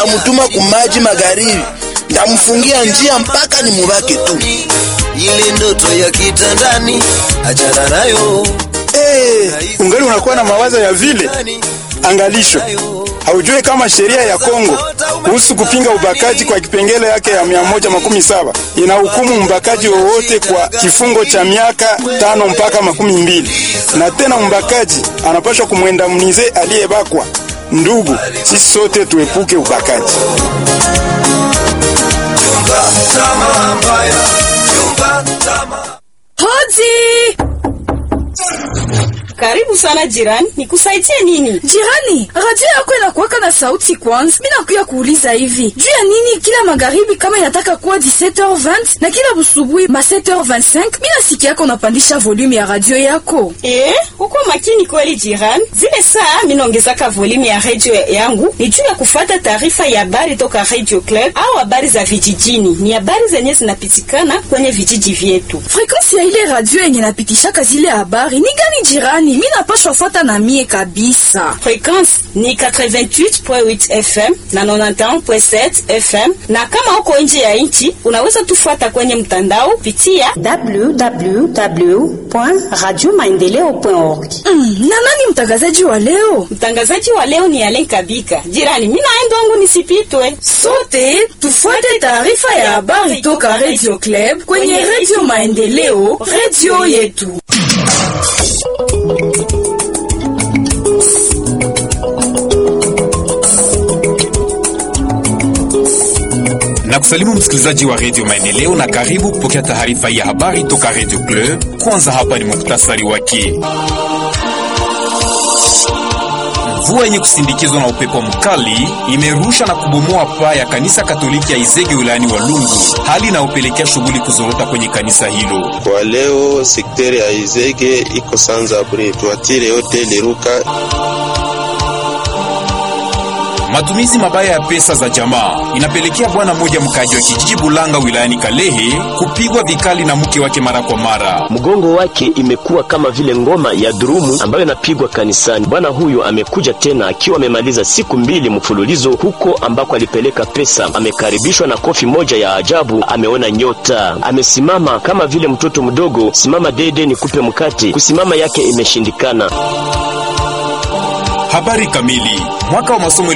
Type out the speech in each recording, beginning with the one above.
Amutuma kumaji magharibi, ndamfungia njia mpaka ni mubake tu. ile ndoto ya kitandani achana nayo Eh, ungali unakuwa na mawazo ya vile. Angalisho, haujui kama sheria ya Kongo kuhusu kupinga ubakaji kwa kipengele yake ya 117 inahukumu mbakaji wowote kwa kifungo cha miaka tano mpaka makumi mbili, na tena mbakaji anapaswa kumwenda mnize aliyebakwa. Ndugu, sisi sote tuepuke ubakaji. Hodi! Karibu sana jirani, nikusaidie nini? Jirani, radio yako inakuwaka na sauti kwanza. Mimi nakuya kuuliza hivi. Juu ya nini kila magharibi kama inataka kuwa 17h20 na kila busubuhi ma 7h25, mimi nasikia yako unapandisha volume ya radio yako. Eh, uko makini kweli jirani. Zile saa mimi naongezaka volume ya radio yangu ni juu ya kufuata taarifa ya habari toka Radio Club au habari za vijijini. Ni habari zenye zinapitikana kwenye vijiji vyetu. Frequency ya ile radio yenye napitishaka zile habari ni gani jirani? Mimi napashwa fuata na mie kabisa. Frequency ni 88.8 FM na 91.7 FM, na kama uko nje ya nchi unaweza tufuata kwenye mtandao pitia www.radiomaendeleo.org. Mm, na nani mtangazaji wa leo? Mtangazaji wa leo ni Alen Kabika. Jirani, mimi naenda wangu nisipitwe. Sote tufuate taarifa ya habari toka Radio Club kwenye Radio Maendeleo, radio yetu. na kusalimu msikilizaji wa redio Maendeleo na karibu kupokea taarifa ya habari toka redio Club. Kwanza hapa ni muktasari wake. Mvua yenye kusindikizwa na upepo mkali imerusha na kubomoa paa ya kanisa Katoliki ya Izege wilayani Walungu, hali inayopelekea shughuli kuzorota kwenye kanisa hilo. Kwa leo sekteri ya Izege iko sanza bre twatire yote liruka Matumizi mabaya ya pesa za jamaa inapelekea bwana mmoja mkaji wa kijiji Bulanga wilayani Kalehe kupigwa vikali na mke wake mara kwa mara. Mgongo wake imekuwa kama vile ngoma ya durumu ambayo inapigwa kanisani. Bwana huyo amekuja tena akiwa amemaliza siku mbili mfululizo huko ambako alipeleka pesa. Amekaribishwa na kofi moja ya ajabu, ameona nyota, amesimama kama vile mtoto mdogo. Simama dede nikupe mkate, kusimama yake imeshindikana. Habari kamili. Mwaka wa masomo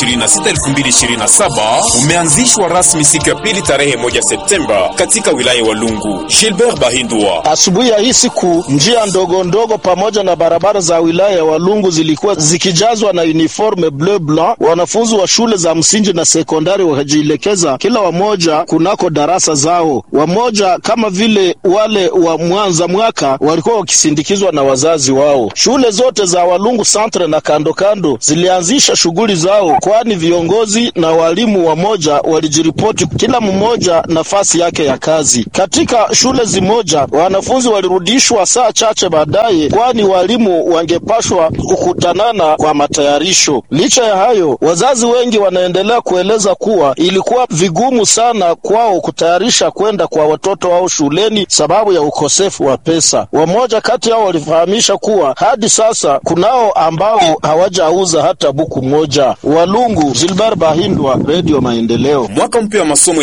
2026-2027 umeanzishwa rasmi siku ya pili tarehe moja Septemba katika wilaya wa Lungu. Gilbert Bahindwa. Asubuhi ya hii siku njia ndogo ndogo pamoja na barabara za wilaya ya Walungu zilikuwa zikijazwa na uniforme bleu blanc. Wanafunzi wa shule za msingi na sekondari wakajielekeza kila wamoja kunako darasa zao. Wamoja kama vile wale wa Mwanza mwaka walikuwa wakisindikizwa na wazazi wao. Shule zote za Walungu Centre na kando kando zilianzisha shughuli zao, kwani viongozi na walimu wamoja walijiripoti kila mmoja nafasi yake ya kazi. Katika shule zimoja wanafunzi walirudishwa saa chache baadaye, kwani walimu wangepashwa kukutanana kwa matayarisho. Licha ya hayo, wazazi wengi wanaendelea kueleza kuwa ilikuwa vigumu sana kwao kutayarisha kwenda kwa watoto wao shuleni sababu ya ukosefu wa pesa. Wamoja kati yao walifahamisha kuwa hadi sasa kunao ambao hawajauza hata buku moja. Walungu, Gilbert Bahindwa, Radio Maendeleo. Mwaka mpya wa masomo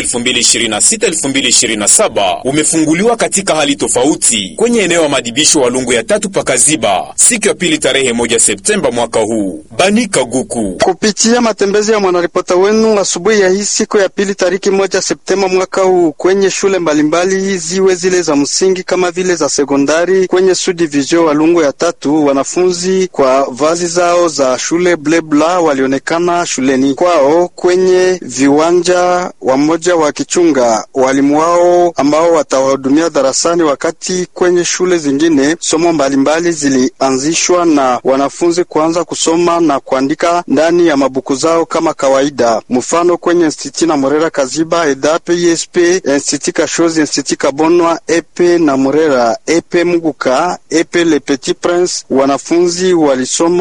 2026-2027 umefunguliwa katika hali tofauti kwenye eneo ya madibisho Walungu ya tatu pakaziba siku ya pili tarehe moja Septemba mwaka huu. Bani Kaguku kupitia matembezi ya mwanaripota wenu asubuhi ya hii siku ya pili tariki moja Septemba mwaka huu kwenye shule mbalimbali ziwe zile za msingi kama vile za sekondari kwenye subdivision Walungu ya tatu, wanafunzi kwa vazi zao za shule blebla walionekana shuleni kwao kwenye viwanja, wamoja wakichunga walimu wao ambao watawahudumia darasani, wakati kwenye shule zingine somo mbalimbali zilianzishwa na wanafunzi kuanza kusoma na kuandika ndani ya mabuku zao kama kawaida. Mfano kwenye Institut na Morera Kaziba, EDAP, ISP, Institut Kashozi, Institut Kabonwa, Epe na Morera, Epe Muguka, Epe Le Petit Prince, wanafunzi walisoma wa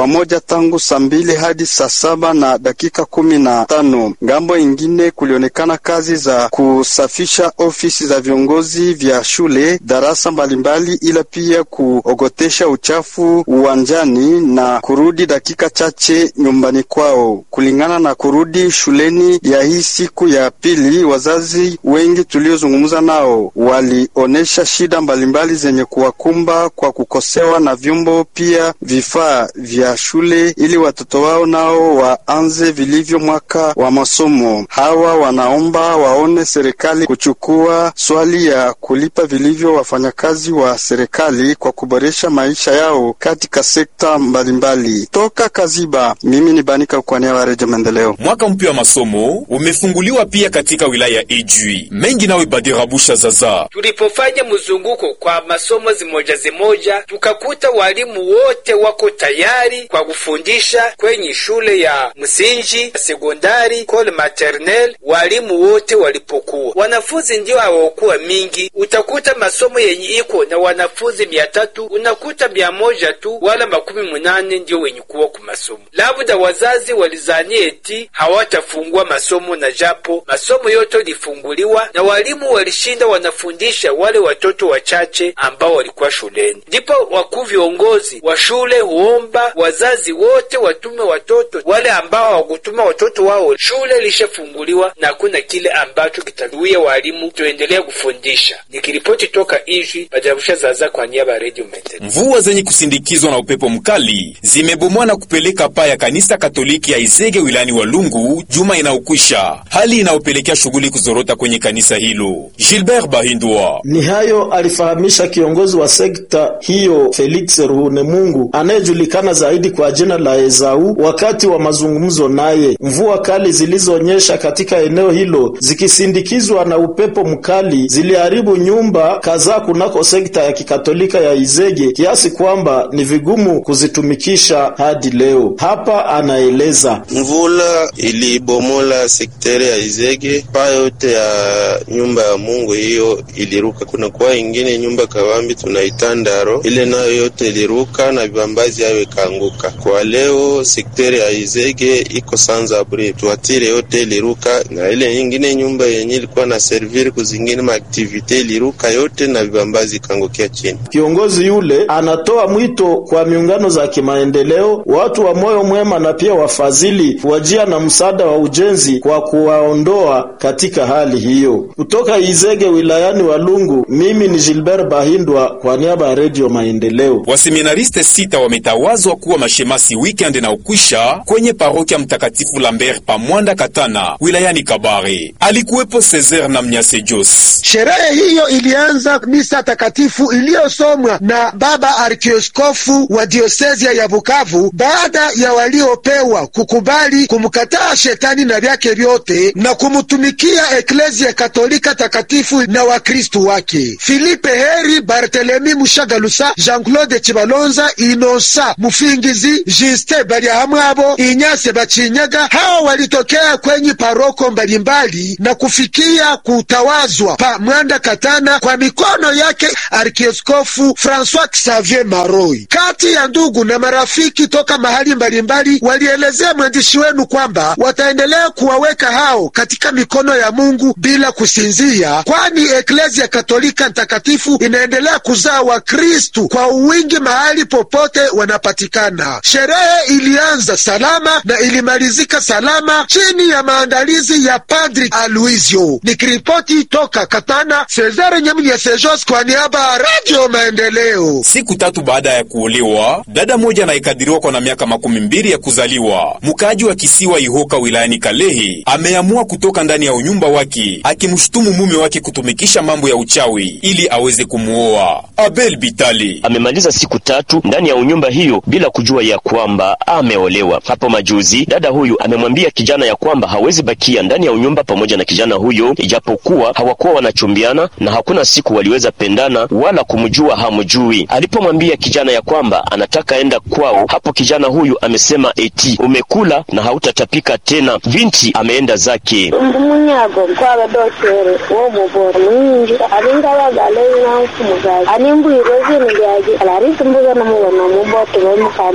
pamoja tangu saa mbili hadi saa saba na dakika kumi na tano. Ngambo ingine kulionekana kazi za kusafisha ofisi za viongozi vya shule, darasa mbalimbali, ila pia kuogotesha uchafu uwanjani na kurudi dakika chache nyumbani kwao. Kulingana na kurudi shuleni ya hii siku ya pili, wazazi wengi tuliozungumza nao walionyesha shida mbalimbali zenye kuwakumba kwa kukosewa na vyombo pia vifaa vya shule ili watoto wao nao waanze vilivyo mwaka wa masomo. Hawa wanaomba waone serikali kuchukua swali ya kulipa vilivyo wafanyakazi wa serikali kwa kuboresha maisha yao katika sekta mbalimbali. Toka Kaziba, mimi ni Banika kwa niaba ya Redio Maendeleo. Mwaka mpya wa masomo umefunguliwa pia katika wilaya ya Ijwi. Mengi nawe Badirabusha Zaza. Tulipofanya mzunguko kwa masomo zimoja zimoja, tukakuta walimu wote wako tayari kwa kufundisha kwenye shule ya msingi, sekondari, kole maternel. Walimu wote walipokuwa, wanafunzi ndio hawakuwa mingi. Utakuta masomo yenye iko na wanafunzi mia tatu unakuta mia moja tu wala makumi munane ndio wenye kuwa ku masomo. Labda wazazi walizania eti hawatafungua masomo, na japo masomo yote lifunguliwa na walimu walishinda wanafundisha wale watoto wachache ambao walikuwa shuleni. Ndipo wakuu viongozi wa shule huomba wazazi wote watume watoto wale ambao hawakutuma watoto wao. Shule lishafunguliwa na hakuna kile ambacho kitazuia walimu tuendelea kufundisha. Nikiripoti toka Ijwi, Bajarusha Zaza kwa niaba ya Radio Maendeleo. Mvua zenye kusindikizwa na upepo mkali zimebomoa na kupeleka paa ya kanisa Katoliki ya Izege wilayani Walungu juma inayokwisha, hali inayopelekea shughuli kuzorota kwenye kanisa hilo. Gilbert Bahindwa Ni hayo alifahamisha kiongozi wa sekta hiyo Felix Ruhunemungu anayejulikana zaidi kwa jina la Ezau wakati wa mazungumzo naye. Mvua kali zilizonyesha katika eneo hilo zikisindikizwa na upepo mkali ziliharibu nyumba kadhaa kunako sekta ya kikatolika ya Izege kiasi kwamba ni vigumu kuzitumikisha hadi leo. Hapa anaeleza. Mvula ilibomola sekteri ya Izege, paa yote ya nyumba ya Mungu hiyo iliruka. Kuna kwa ingine nyumba kawambi tunaita Ndaro, ile nayo yote iliruka na vibambazi hayo ikaanguka. Kwa leo sekteri ya Izege iko sans abri, tuatire yote iliruka, na ile nyingine nyumba yenye ilikuwa na servir kuzingine maaktivite iliruka yote na vibambazi ikaangukia chini. Kiongozi yule anatoa mwito kwa miungano za kimaendeleo, watu wa moyo mwema na pia wafadhili wajia na msaada wa ujenzi kwa kuwaondoa katika hali hiyo. Kutoka Izege wilayani Walungu, mimi ni Gilbert Bahindwa kwa niaba ya Redio Maendeleo. Waseminariste sita wametawazwa kuwa mashemasi weekend na ukwisha kwenye parokia Mtakatifu Lambert Pamwanda Katana wilayani Kabare. Alikuwepo Cesar na Mnyase Jos. Sherehe hiyo ilianza misa takatifu iliyosomwa na baba arkioskofu wa diosezia ya Bukavu baada ya waliopewa kukubali kumkataa shetani na vyake vyote na kumtumikia eklezia katolika takatifu na wakristu wake. Filipe Heri, Bartelemi Mushagalusa, Jean-Claude Chibalonza, Inosa Mufingizi, Juste Bariahamwabo, Inyase Bachinyaga, hao walitokea kwenye paroko mbalimbali na kufikia kutawazwa pa Mwanda Katana kwa mikono yake arkioskofu Francois Xavier Maroi. Kati ya ndugu na marafiki toka mahali mbalimbali walielezea mwandishi wenu kwamba wataendelea kuwaweka hao katika mikono ya Mungu bila kusinzia, kwani eklezia katolika ntakatifu inaendelea kuzaa Wakristu kwa uwingi mahali popote wanapatikana. Sherehe ilianza salama na ilimalizika salama chini ya maandalizi ya Padri Aloisio. Nikiripoti toka Katana, Cesare Nyamnya Sejos kwa niaba ya Radio Maendeleo. Siku tatu baada ya kuolewa, dada moja anayekadiriwa kwa na miaka makumi mbili ya kuzaliwa, mkaaji wa kisiwa Ihoka wilayani Kalehe, ameamua kutoka ndani ya unyumba wake akimshutumu mume wake kutumikisha mambo ya uchawi ili aweze kumuoa. Abel Bitali amemaliza siku tatu ndani ya unyumba hiyo bila kujua ya kwamba ameolewa. Hapo majuzi dada huyu amemwambia kijana ya kwamba hawezi bakia ndani ya unyumba pamoja na kijana huyo, ijapokuwa hawakuwa wanachumbiana na hakuna siku waliweza pendana wala kumjua hamjui. Alipomwambia kijana ya kwamba anataka enda kwao, hapo kijana huyu amesema eti umekula na hautatapika tena. Binti ameenda zake. umunyago kw'abadokere wo mubora mwinji abingabagale n'ankumugazi animbwire zinu lyagi alarisi mbuga namubona muboto bemukama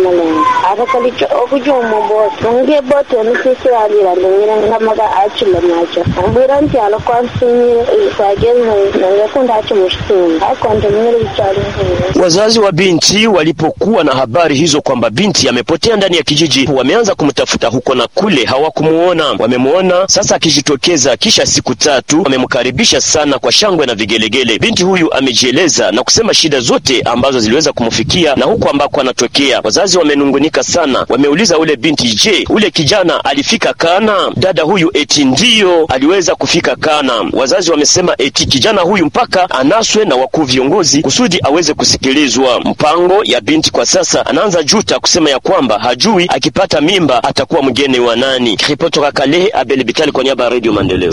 malenga atakalicho okuja omuboto nge boto nisisi alira ndengire ngamaga achile macho ambwira nti alikuwa msinyire kwagezi nangekunda achi mushitunda akondomire bichali Wazazi wa binti walipokuwa na habari hizo kwamba binti amepotea ndani ya kijiji, wameanza kumtafuta huko na kule, hawakumuona. Wamemwona sasa akijitokeza kisha siku tatu, wamemkaribisha sana kwa shangwe na vigelegele. Binti huyu amejieleza na kusema shida zote ambazo ziliweza kumfikia na huko ambako anatokea. Wazazi wamenungunika sana, wameuliza ule binti, je, ule kijana alifika Kana? Dada huyu eti ndiyo aliweza kufika Kana. Wazazi wamesema eti kijana huyu mpaka anaswe na wakuu viongozi kusudi aweze kusikilizwa. Mpango ya binti kwa sasa anaanza juta kusema ya kwamba hajui akipata mimba atakuwa mgeni wa nani. Ripoti toka Kalehe, Abel Bitali kwa niaba ya Radio Maendeleo.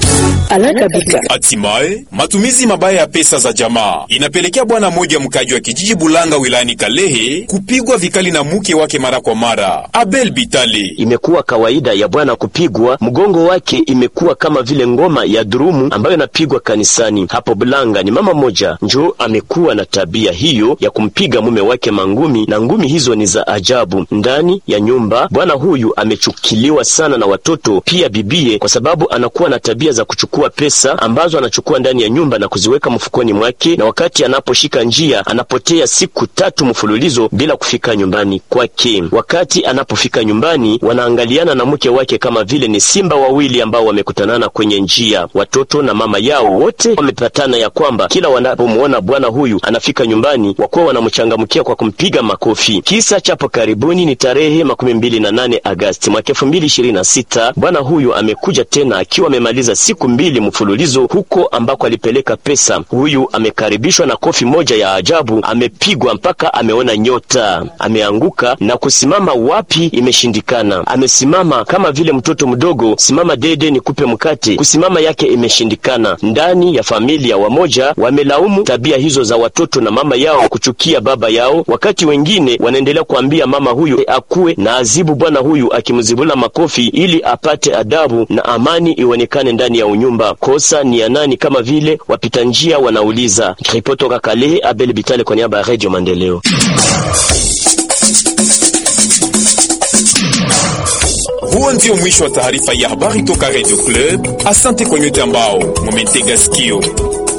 Hatimaye matumizi mabaya ya pesa za jamaa inapelekea bwana mmoja mkaji wa kijiji Bulanga wilayani Kalehe kupigwa vikali na mke wake mara kwa mara. Abel Bitali: imekuwa kawaida ya bwana kupigwa, mgongo wake imekuwa kama vile ngoma ya durumu ambayo inapigwa kanisani. Hapo Bulanga ni mama moja njo amekuwa na tabia hiyo ya kumpiga mume wake mangumi, na ngumi hizo ni za ajabu. Ndani ya nyumba bwana huyu amechukiliwa sana na watoto pia bibie, kwa sababu anakuwa na tabia za kuchukua pesa ambazo anachukua ndani ya nyumba na kuziweka mfukoni mwake, na wakati anaposhika njia anapotea siku tatu mfululizo bila kufika nyumbani kwake. Wakati anapofika nyumbani, wanaangaliana na mke wake kama vile ni simba wawili ambao wamekutanana kwenye njia. Watoto na mama yao wote wamepatana ya kwamba kila wanapomwona bwana huyu anafika nyumbani, wakuwa wanamchangamkia kwa kumpiga makofi. Kisa chapo karibuni ni tarehe makumi mbili na nane Agasti mwaka elfu mbili ishirini na sita. Bwana huyu amekuja tena akiwa amemaliza siku mbili mfululizo huko ambako alipeleka pesa. Huyu amekaribishwa na kofi moja ya ajabu, amepigwa mpaka ameona nyota, ameanguka na kusimama wapi imeshindikana. Amesimama kama vile mtoto mdogo, simama dede nikupe mkate, kusimama yake imeshindikana. Ndani ya familia wamoja wamelaumu tabia hizo za watoto na mama yao kuchukia baba yao, wakati wengine wanaendelea kuambia mama huyu akuwe na azibu bwana huyu akimzibula makofi ili apate adabu na amani ionekane ndani ya unyumba. Kosa ni ya nani? Kama vile wapita njia wanauliza. Ripoti toka Kalehe, Abel Bitale kwa niaba ya Radio Maendeleo. Huo ndio mwisho wa taarifa ya habari toka Radio Club. Asante kwa nyote ambao mumetega sikio.